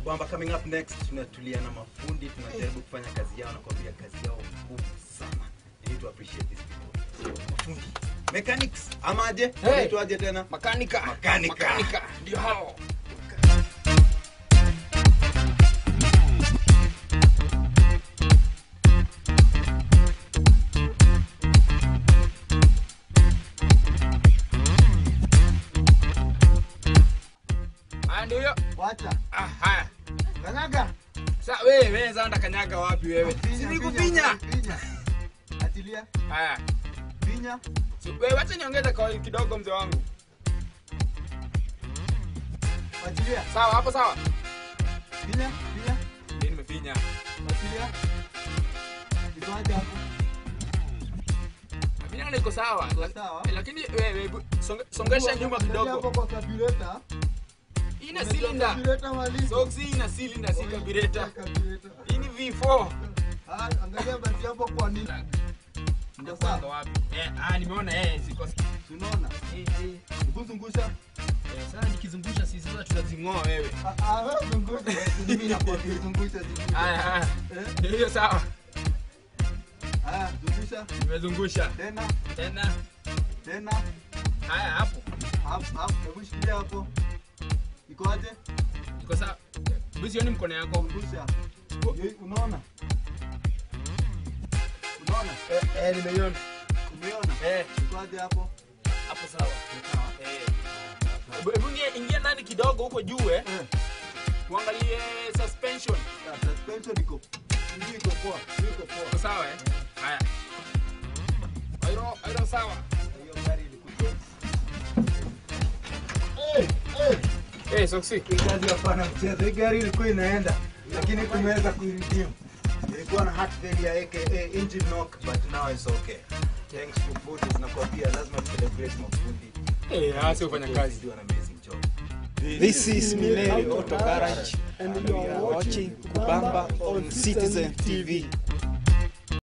kubamba coming up next tunatulia na mafundi tunajaribu kufanya kazi yao na kuambia kazi yao ngumu sana you need to appreciate these people mafundi mechanics amaje Hey. Wanaitwaje tena Makanika. Makanika. Makanika. Ndio hao. Haya ndio hiyo. Wacha. Ah, haya. Kanyaga. Sasa wewe wewe zanda kanyaga wapi wewe? Finya, Si finya, nikufinya. finya. Atilia. Haya. Finya. Si wewe wacha niongeze kwa kidogo mzee wangu. Atilia. Sawa hapo sawa. Finya. Finya. Mimi nimefinya. Atilia. Itoaje hapo? Mimi naona iko sawa. La- Sawa. Lakini wewe hebu songe- songesha nyuma Angalia kidogo. hapo kwa carburetor. Ina Unajua cylinder. carburetor mali. Soksi ina cylinder si carburetor. Carburetor. Hii ni V4. Ah, angalia basi hapo kwa nini? Ndio sawa. Ndo wapi? Eh, ah nimeona eh ziko. Tunaona. Eh, eh. Kuzungusha. Eh, Sasa nikizungusha sisi sasa tunazing'oa wewe. Ah, ah, wewe zungusha. Mimi nakwambia zungusha zungusha. Haya haya. Eh? Ndio hiyo sawa. Haya, zungusha. Nimezungusha. Tena, Tena. tena. Haya hapo. Hapo, hapo. Hebu shikilia hapo. Iko aje? Iko sawa. Hebu sioni mkono yako. Zungusha. Ye- Unaona? Unaona? Eh, eh nimeiona. Umeona? Eh, Iko aje hapo? hapo sawa. Eh. Hebu- Hebu ingia- ingia ndani kidogo huko juu eh. Eh, Tuangalie suspension. ya, suspension iko. Hii iko poa. Hii iko Iko poa. sawa eh? Haya. Airo, airo sawa. Hiyo gari ilikuja. Eh, eh. Eh, Soksi. Hii kazi hapana mchezo. Hii gari ilikuwa inaenda lakini tumeweza kuiredeem. Ilikuwa na heart failure aka engine knock but now it's okay. Thanks to Buddhist nakwambia lazima tu celebrate mafundi. Eh, hasi ufanya kazi. Do an amazing job. This is Milele Auto Garage and you are watching Kubamba on Citizen TV.